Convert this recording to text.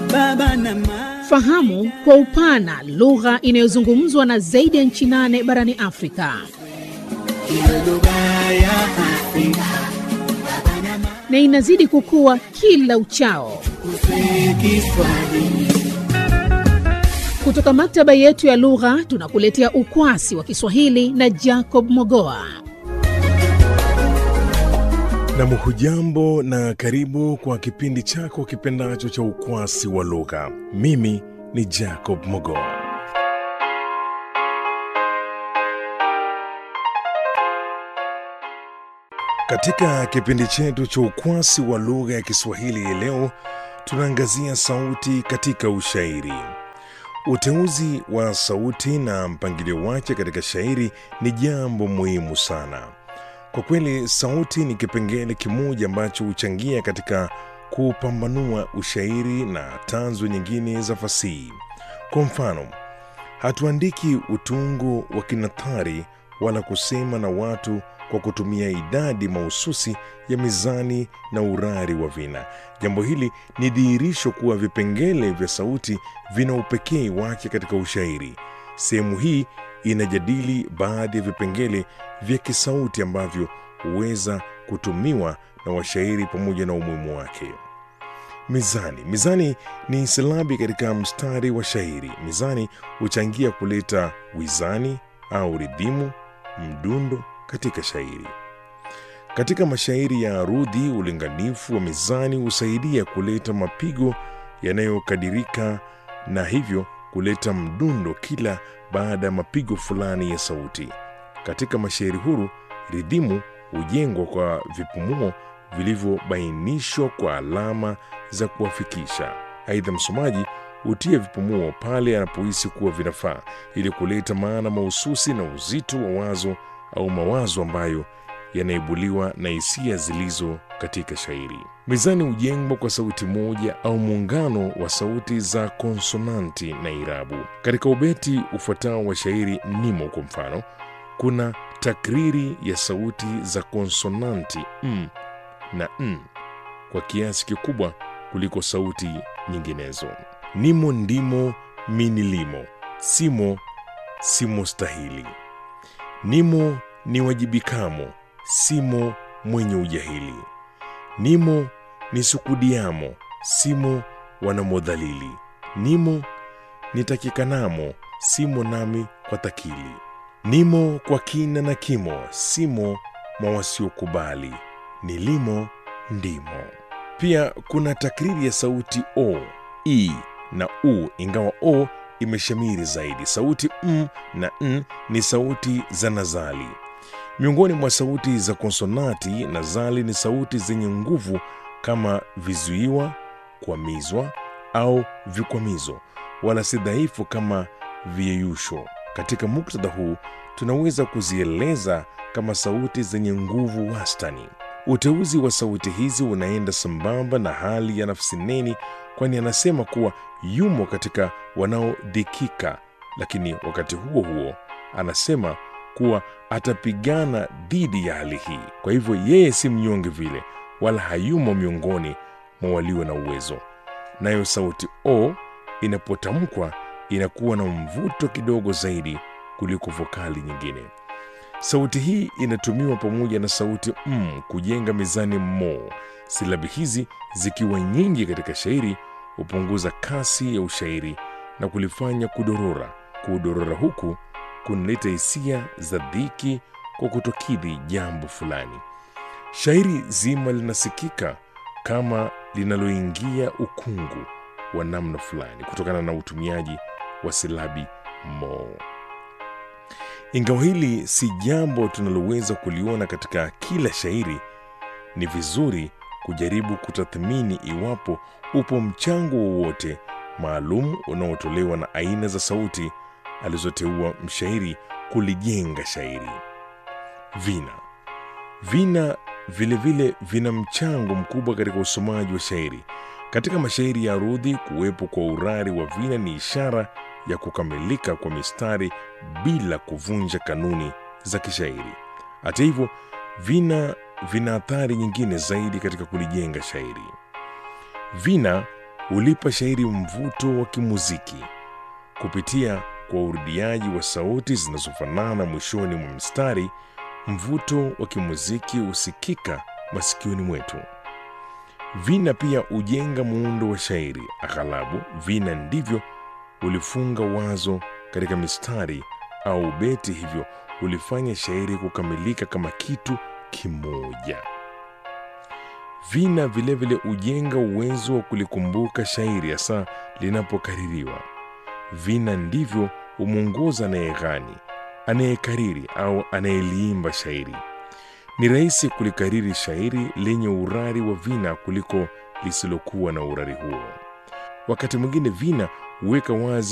baba na mama. Fahamu kwa upana lugha inayozungumzwa na zaidi ya nchi nane barani Afrika Iwe lugha ya Afrika na inazidi kukua kila uchao. kuswe Kiswahili. Kutoka maktaba yetu ya lugha tunakuletea ukwasi wa Kiswahili na Jacob Mogoa. Nam, hujambo na karibu kwa kipindi chako kipendacho cha ukwasi wa lugha. Mimi ni Jacob Mogoa. Katika kipindi chetu cha ukwasi wa lugha ya Kiswahili hii leo tunaangazia sauti katika ushairi. Uteuzi wa sauti na mpangilio wake katika shairi ni jambo muhimu sana. Kwa kweli, sauti ni kipengele kimoja ambacho huchangia katika kupambanua ushairi na tanzu nyingine za fasihi. Kwa mfano, hatuandiki utungo wa kinathari wala kusema na watu kwa kutumia idadi mahususi ya mizani na urari wa vina. Jambo hili ni dhihirisho kuwa vipengele vya sauti vina upekee wake katika ushairi. Sehemu hii inajadili baadhi ya vipengele vya kisauti ambavyo huweza kutumiwa na washairi pamoja na umuhimu wake. Mizani. Mizani ni silabi katika mstari wa shairi. Mizani huchangia kuleta wizani au ridhimu, mdundo katika shairi. Katika mashairi ya arudhi, ulinganifu wa mizani husaidia kuleta mapigo yanayokadirika na hivyo kuleta mdundo kila baada ya mapigo fulani ya sauti. Katika mashairi huru, ridhimu hujengwa kwa vipumuo vilivyobainishwa kwa alama za kuwafikisha. Aidha, msomaji hutia vipumuo pale anapohisi kuwa vinafaa ili kuleta maana mahususi na uzito wa wazo au mawazo ambayo yanaibuliwa na hisia zilizo katika shairi. Mizani hujengwa kwa sauti moja au muungano wa sauti za konsonanti na irabu. Katika ubeti ufuatao wa shairi nimo, kwa mfano, kuna takriri ya sauti za konsonanti m na n kwa kiasi kikubwa kuliko sauti nyinginezo. Nimo, ndimo, minilimo, simo, simo stahili. Nimo ni wajibikamo, simo mwenye ujahili. Nimo ni sukudiamo, simo wanamodhalili. Nimo nitakikanamo, simo nami kwa takili. Nimo kwa kina na kimo, simo mwa wasiokubali. Nilimo ndimo. Pia kuna takriri ya sauti o, i na u, ingawa o imeshamiri zaidi. Sauti m na n ni sauti za nazali. Miongoni mwa sauti za konsonati, nazali ni sauti zenye nguvu kama vizuiwa, kwamizwa au vikwamizo, wala si dhaifu kama viyeyusho. Katika muktadha huu tunaweza kuzieleza kama sauti zenye nguvu wastani. Uteuzi wa sauti hizi unaenda sambamba na hali ya nafsi neni, kwani anasema kuwa yumo katika wanaodhikika, lakini wakati huo huo anasema kuwa atapigana dhidi ya hali hii. Kwa hivyo yeye si mnyonge vile, wala hayumo miongoni mwa walio na uwezo. Nayo sauti o inapotamkwa inakuwa na mvuto kidogo zaidi kuliko vokali nyingine. Sauti hii inatumiwa pamoja na sauti m kujenga mizani mo. Silabi hizi zikiwa nyingi katika shairi hupunguza kasi ya ushairi na kulifanya kudorora. Kudorora huku kunaleta hisia za dhiki kwa kutokidhi jambo fulani. Shairi zima linasikika kama linaloingia ukungu wa namna fulani kutokana na utumiaji wa silabi mo. Ingawa hili si jambo tunaloweza kuliona katika kila shairi, ni vizuri kujaribu kutathmini iwapo upo mchango wowote maalum unaotolewa na aina za sauti alizoteua mshairi kulijenga shairi. Vina vina vilevile vile vina mchango mkubwa katika usomaji wa shairi. Katika mashairi ya arudhi, kuwepo kwa urari wa vina ni ishara ya kukamilika kwa mistari bila kuvunja kanuni za kishairi. Hata hivyo, vina vina athari nyingine zaidi katika kulijenga shairi. Vina hulipa shairi mvuto wa kimuziki kupitia kwa urudiaji wa sauti zinazofanana mwishoni mwa mstari. Mvuto wa kimuziki husikika masikioni mwetu. Vina pia hujenga muundo wa shairi. Aghalabu vina ndivyo hulifunga wazo katika mistari au beti, hivyo hulifanya shairi kukamilika kama kitu kimoja. Vina vilevile hujenga uwezo wa kulikumbuka shairi hasa linapokaririwa. Vina ndivyo humwongoza anayeghani, anayekariri au anayeliimba shairi. Ni rahisi kulikariri shairi lenye urari wa vina kuliko lisilokuwa na urari huo. Wakati mwingine vina huweka wazi